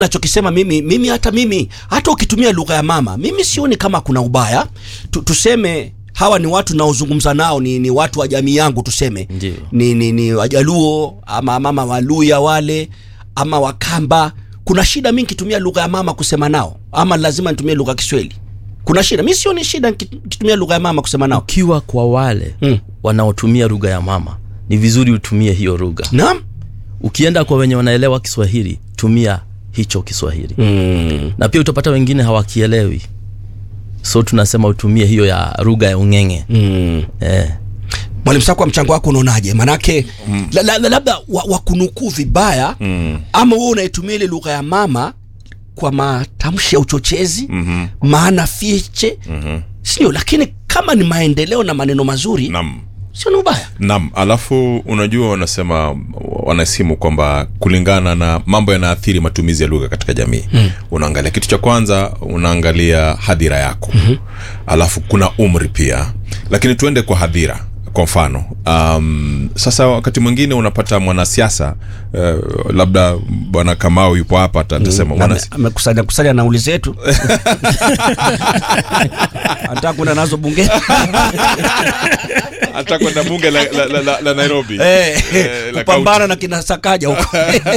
nachokisema mimi mimi hata mimi hata ukitumia lugha ya mama mimi sioni kama kuna ubaya tu, tuseme hawa ni watu naozungumza nao ni, ni watu wa jamii yangu tuseme Ndio. ni, ni, ni wajaluo ama mama waluya wale ama wakamba kuna shida mi nikitumia lugha ya mama kusema nao ama lazima nitumie lugha ya kiswahili kuna shida mi sioni shida niki- nikitumia lugha ya mama kusema nao ukiwa kwa wale Mm. wanaotumia lugha ya mama ni vizuri utumie hiyo lugha naam ukienda kwa wenye wanaelewa kiswahili tumia hicho kiswahili mm. na pia utapata wengine hawakielewi so tunasema utumie hiyo ya lugha ya ung'eng'e mm. eh. mwalimu sakwa mchango wako unaonaje manake mm. la, la, la, labda wa- wakunukuu vibaya Mm. ama wewe unaitumia ile lugha ya mama kwa matamshi ya uchochezi Mhm. maana fiche Mhm. sio lakini kama ni maendeleo na maneno mazuri Naam. sio ni ubaya Naam, alafu unajua wanasema wanasimu kwamba kulingana na mambo yanaathiri matumizi ya lugha katika jamii mm. unaangalia kitu cha kwanza unaangalia hadhira yako mm-hmm. alafu kuna umri pia lakini tuende kwa hadhira kwa mfano um, sasa wakati mwingine unapata mwanasiasa uh, labda bwana kamau yupo hapa ata- atasema Na ame- mwanasi- amekusanya kusanya nauli zetu anataka kwenda nazo bungeni hata kwenda bunge la, la, la, la, la nairobi Eh, Eh, la kupambana na kina sakaja huko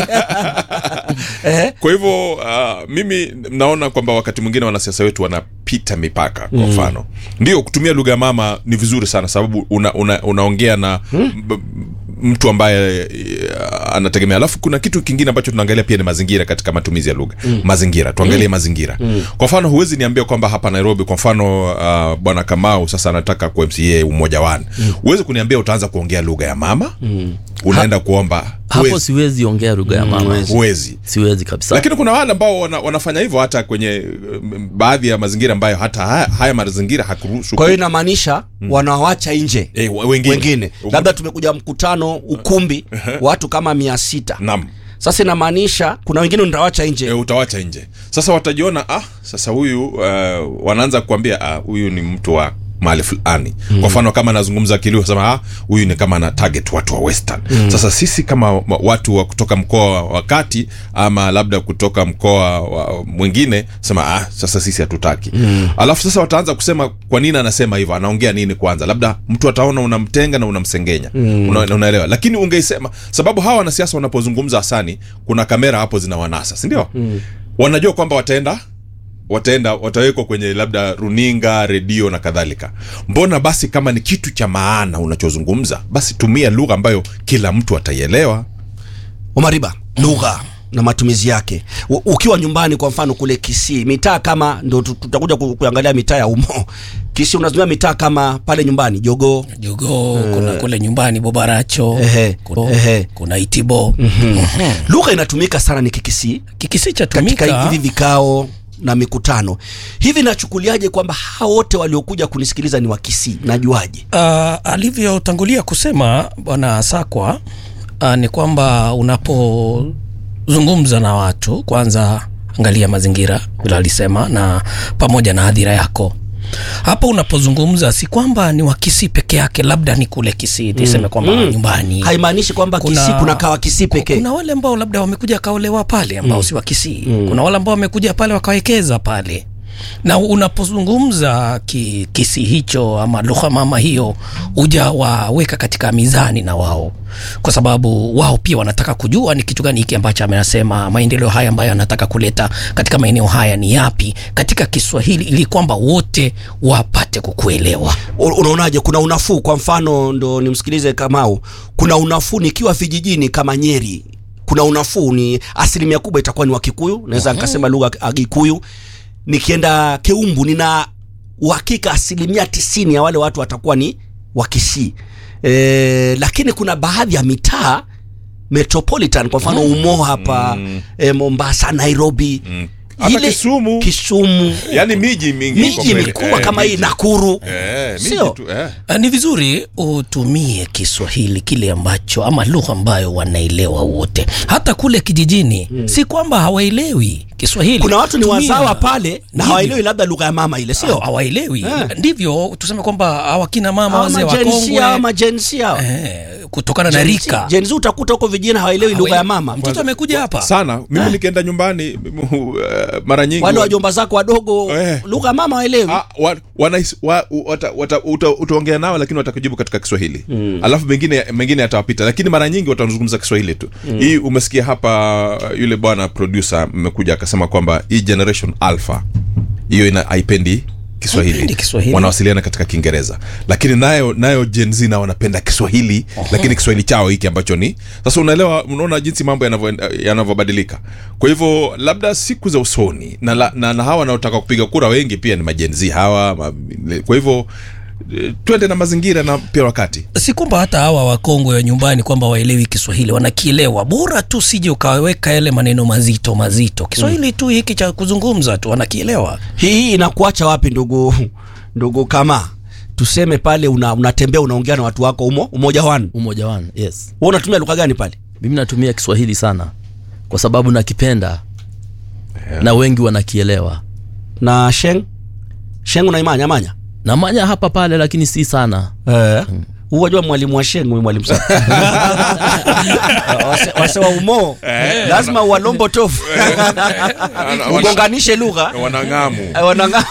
Eh, kwa hivyo uh, mimi naona kwamba wakati mwingine wanasiasa wetu wanapita mipaka kwa mfano ndio kutumia lugha ya mama ni vizuri sana sababu una, una, unaongea na b- mtu ambaye uh, anategemea alafu kuna kitu kingine ambacho tunaangalia pia ni mazingira katika matumizi ya lugha mazingira tuangalie mazingira kwa mfano huwezi niambia kwamba hapa nairobi kwa mfano uh, bwana kamau sasa anataka ku mca umoja wani huwezi kuniambia utaanza kuongea lugha ya mama unaenda kuomba hapo huwezi, siwezi ongea lugha ya mama huwezi. huwezi siwezi kabisa lakini kuna wale ambao wana, wanafanya hivyo hata kwenye um, baadhi ya mazingira ambayo hata haya, haya mazingira hakuruhusu kwa hiyo inamaanisha wanawacha nje Eh, we- wengine. wengine labda tumekuja mkutano ukumbi watu kama mia sita Naam. sasa inamaanisha kuna wengine nitawacha E, nje utawacha nje sasa watajiona ah sasa huyu uh, wanaanza kuambia ah, huyu ni mtu wa mahali fulani mm. kwa mfano kama anazungumza kilio sema ah huyu ni kama ana target watu wa western mm. sasa sisi kama wa- watu wa kutoka mkoa wa kati ama labda kutoka mkoa wa mwingine sema ah sasa sisi hatutaki mm. alafu sasa wataanza kusema kwa nini anasema hivyo anaongea nini kwanza labda mtu ataona unamtenga na unamsengenya mm. una, unaelewa lakini ungeisema sababu hawa wanasiasa wanapozungumza hasani kuna kamera hapo zinawanasa sindio mm. wanajua kwamba wataenda wataenda watawekwa kwenye labda runinga redio na kadhalika mbona basi kama ni kitu cha maana unachozungumza basi tumia lugha ambayo kila mtu ataielewa umariba lugha na matumizi yake U, ukiwa nyumbani kwa mfano kule kisii mitaa kama ndo tu- tutakuja ku- kuangalia mitaa ya umo kisii unatumia mitaa kama pale nyumbani jogoo jogoo kuna kule nyumbani bobaracho Ehe, kuna, ehe. kuna itibo lugha inatumika sana ni kikisii kikisi cha katika tumika hivi vikao na mikutano hivi nachukuliaje kwamba hao wote waliokuja kunisikiliza ni wakisii najuaje uh, alivyotangulia kusema bwana sakwa uh, ni kwamba unapozungumza na watu kwanza angalia mazingira vile alisema na pamoja na hadhira yako hapo unapozungumza si kwamba ni wakisii peke yake labda ni kule kisii niseme kwamba Mm. nyumbani haimaanishi kwamba kisii kuna kawa kisii pekee kuna wale ambao labda wamekuja wakaolewa pale ambao si wa Kisii mm. kuna wale ambao wamekuja pale wakawekeza pale na unapozungumza ki, kisi hicho ama lugha mama hiyo uja waweka katika mizani na wao kwa sababu wao pia wanataka kujua ni kitu gani hiki ambacho amenasema maendeleo haya ambayo anataka kuleta katika maeneo haya ni yapi katika kiswahili ili kwamba wote wapate kukuelewa U- unaonaje kuna unafuu kwa mfano ndo nimsikilize kamau kuna unafuu nikiwa vijijini kama nyeri kuna unafuu ni asilimia kubwa itakuwa ni wakikuyu naweza nikasema lugha ya gikuyu nikienda keumbu nina uhakika asilimia tisini ya wale watu watakuwa ni wakisii e, lakini kuna baadhi ya mitaa metropolitan kwa mfano umo hapa mm. e, mombasa nairobi mm. Hata Kisumu. kisumu yaani miji mingi iko miji mbele. mikubwa Eh, kama hii miji. nakuru Eh, miji Sio? tu, eh. Uh, ni vizuri utumie Kiswahili kile ambacho ama lugha ambayo wanaelewa wote, hata kule kijijini mm. si kwamba hawaelewi Kiswahili kuna watu ni Tumia. wazawa pale na Ndivyo. hawaelewi labda lugha ya mama ile sio Hawa- hawaelewi Eh. ndivyo tuseme kwamba hawa kina mama Hawa wazee majensia, hawa wakongwe majensia hawa. eh, kutokana na Gen Z- rika Gen Z utakuta huko vijana hawaelewi lugha ya mama mtoto amekuja hapa sana mimi nikienda nyumbani mimi, uh, mara nyingi wale wa- wajomba zako wadogo Eh. lugha ya mama hawaelewi Ah, wa, wanais- wa, wata, wata, uta, utaongea nao lakini watakujibu katika kiswahili mm. alafu mengine mengine yatawapita lakini mara nyingi watazungumza kiswahili tu mm. hii umesikia hapa yule bwana producer mmekuja akasema kwamba hii generation alpha hiyo ina haipendi kiswahili Haipendi Kiswahili. wanawasiliana katika kiingereza lakini nayo nayo Gen Z na wanapenda kiswahili lakini kiswahili chao hiki ambacho ni sasa unaelewa unaona jinsi mambo yanavyo- yanavyobadilika kwa hivyo labda siku za usoni na, la- na, na hawa wanaotaka kupiga kura wengi pia ni majenzi hawa ma, kwa hivyo eh, twende na mazingira na pia wakati si kwamba hata hawa wakongwe wa nyumbani kwamba waelewi kiswahili wanakielewa bora tu sije ukaweka yale maneno mazito mazito kiswahili tu hiki cha kuzungumza tu wanakielewa hii inakuacha wapi ndugu ndugu kama tuseme pale una, unatembea unaongea na watu wako umo umoja wanu umoja wanu yes wewe unatumia lugha gani pale mimi natumia kiswahili sana kwa sababu nakipenda na wengi wanakielewa na sheng sheng unaimanya manya namanya hapa pale lakini si sana eh Huwajua mwalimu wa sheng huyu mwalimu sana Wase- wase wa umo lazima uwalombo tofu ugonganishe lugha wanang'amu Eh, wananga-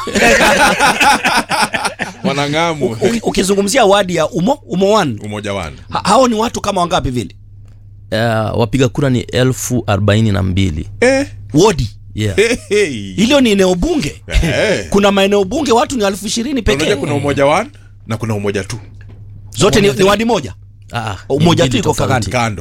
wanang'amu Uki- ukizungumzia wadi ya umo umo one umoja wanu ha, hao ni watu kama wangapi vile uh, wapiga kura ni elfu arobaini na mbili eh, wodi yeah. hey, hey. hilo ni eneo bunge Eh. kuna maeneo bunge watu ni elfu ishirini pekee Unajua kuna umoja wanu na kuna umoja tu zote ni, ni wadi moja ah, Umoja ni tu mbili iko tofauti. kakani. kando